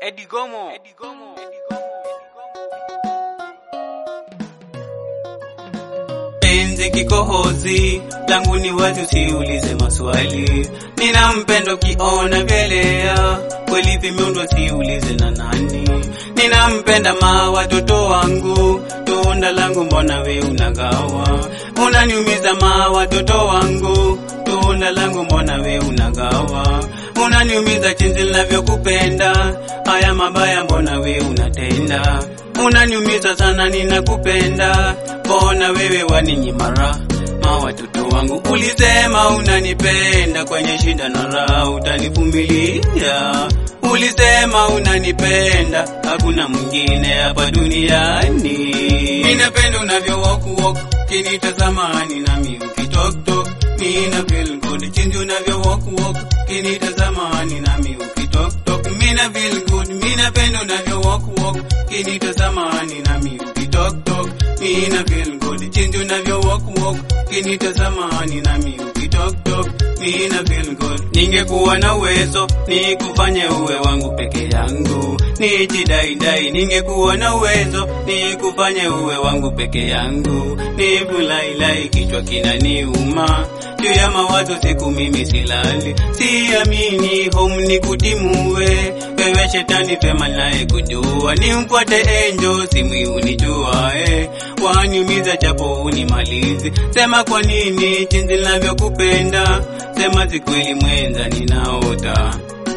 Eddie Gomo. Eddie Gomo. penzi kikohozi langu ni wazi, usiulize maswali. Nina mpendo kiona vyelea kweli vimeundwa, siulize na nani. Ninampenda ma watoto wangu, tunda langu mbona we unagawa? Unaniumiza ma watoto wangu, tunda langu mbona we unagawa? Unaniumiza chinzi ninavyokupenda, haya mabaya mbona we unatenda? Unaniumiza sana, ninakupenda, mbona wewe waninyimara ma watoto wangu. Ulisema unanipenda, kwenye shida na raha utanivumilia. Ulisema unanipenda, hakuna mwingine hapa duniani. Ninapenda unavyo walk walk, kinitazama nami ukitoktok. Mina feel good, chinzi unavyo walk walk, kinitazama nami ukitoktok. Mina feel good, mina penda unavyo walk walk, kinitazama nami ukitoktok. Mina feel good, chinzi unavyo walk walk, kinitazama nami ukitoktok. Mina feel good. Ningekuwa na uwezo nikufanye uwe wangu peke yangu, nijidaidai. Ningekuwa na uwezo nikufanye uwe wangu peke yangu, nivulailai, kichwa kinaniuma juu ya mawazo, siku mimi silali, siamini home nikutimue wewe, shetani pema naye kujua, nimfuate enjo simu unijua, eh, waniumiza japo unimalizi, sema kwa nini chinzi ninavyokupenda, sema si kweli mwenza ninaota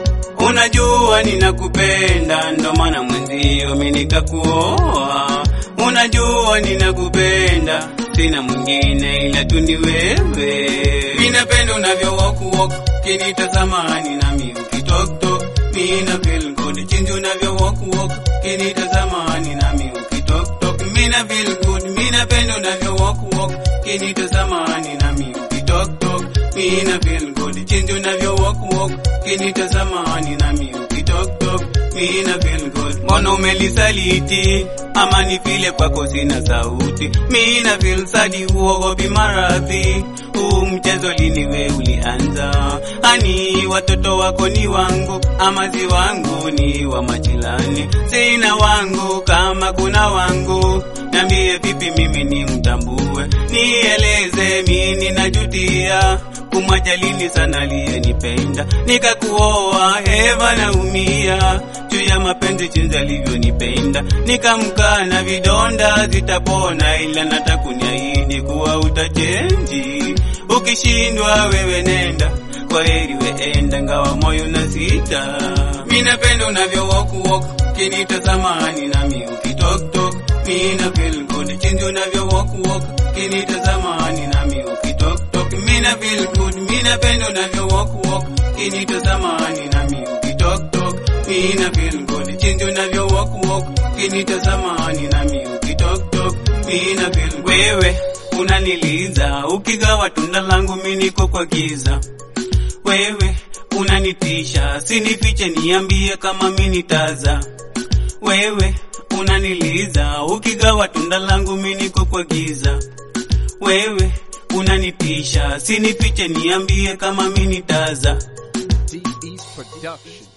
Unajua ninakupenda, ndo maana mwenzio mimi nikakuoa. Unajua ninakupenda, sina mwingine ila tu ni wewe. Mimi napenda unavyo walk walk, kinitazama nami ukitoktok. Mimi na feel good, chinzi unavyo walk walk, kinitazama nami ukitoktok. Mimi na feel good, mimi napenda unavyo walk walk, kinitazama nami ukitoktok. Mimi na feel good, chinzi unavyo walk walk, kinitazama nami ukitoktok. Mimi na feel good, mbona umelisaliti ama ni vile kwako sina sauti? Mimi na feel sadi, uogopi maradhi. Huu mchezo lini we ulianza? Ani watoto wako ni wangu ama si wangu? Ni wa majirani, sina wangu kama kuna wangu. Niambie vipi mimi ni mtambue, nieleze mimi najutia kumwajalini sana aliyenipenda nikakuoa, Eva naumia juu ya mapenzi chinzi alivyonipenda, nikamkana vidonda zitapona, ila natakuniahidi kuwa utachenji. Ukishindwa wewe nenda, kwa heri weenda, ngawa moyo na sita. Mimi napenda unavyo walk walk, kinitazama nami ukitoktok. Mimi na feel good, chinzi unavyo walk walk, kinitazama nami ukitoktok. Mimi na feel good, mimi napenda unavyo walk walk, kinitazama nami ukitoktok. Mimi na feel good, chinzi unavyo walk walk, kinitazama nami ukitoktok. Mimi na feel wewe unaniliza, ukigawa tunda langu mimi niko kwa giza. Wewe unanitisha, sinifiche, niambie kama mimi nitaza. Wewe unaniliza, ukigawa tunda langu mimi niko kwa giza. Wewe unanitisha, sinifiche, niambie kama mimi nitaza. DE's production.